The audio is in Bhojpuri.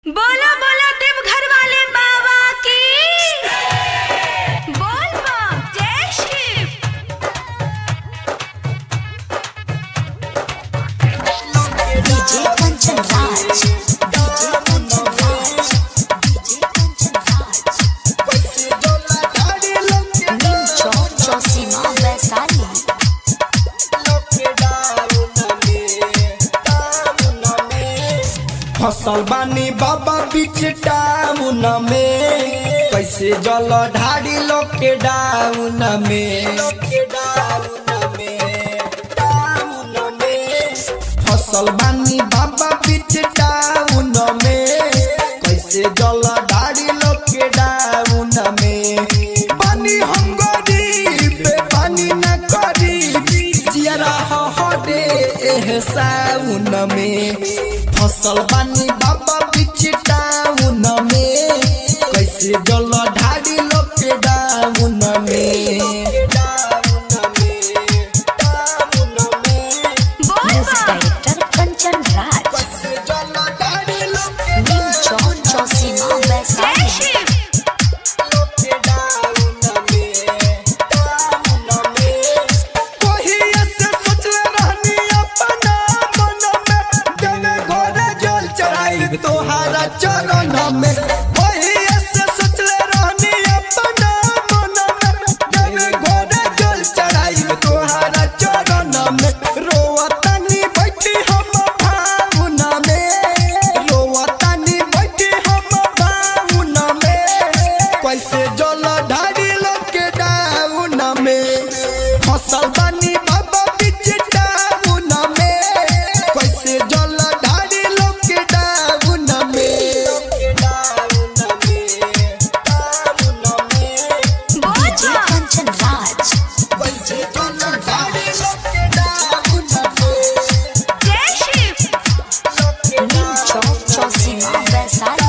बोला बोला देवघर वाले बाबा की बोल बम जय Shiv DJ Kanchan Raj DJ Kanchan Raj DJ Kanchan Raj Neem Chowk Chausima Vaishali फसल बानी बाबा बीच टाउन में कैसे जल ढाड़ी लोग के डाउन में फसल बानी बाबा बीच टाउन में कैसे जल ढाड़ी लोग के डाउन में पानी हम गरीब पानी न करीब जियरा हटे एह साउन में फसल बानी बाबा बीच टाउन में कैसे जल ढाड़ी लोग के डाउन में बोल म्यूजिक बम डायरेक्टर कंचन राज नीम चौक चौसीमा जय वैशाली शिव तोहारा चरण में ओहिए से सोचले रहनी अपना मन में देवे घोड़े जल चढ़ाई तोहारा चरण में रोवतानी बैठी हम भावना में रोवतानी बैठी हम भावना में कैसे जल ढारी लोग के डाउन में फसल बानी बाबा बीच डाउन में कैसे जल ढारी लोग के डाउन में बोल डीजे बम कंचन राज कैसे जल ढारी लोग के डाउन में जय शिव नीम चौक चौसीमा वैशाली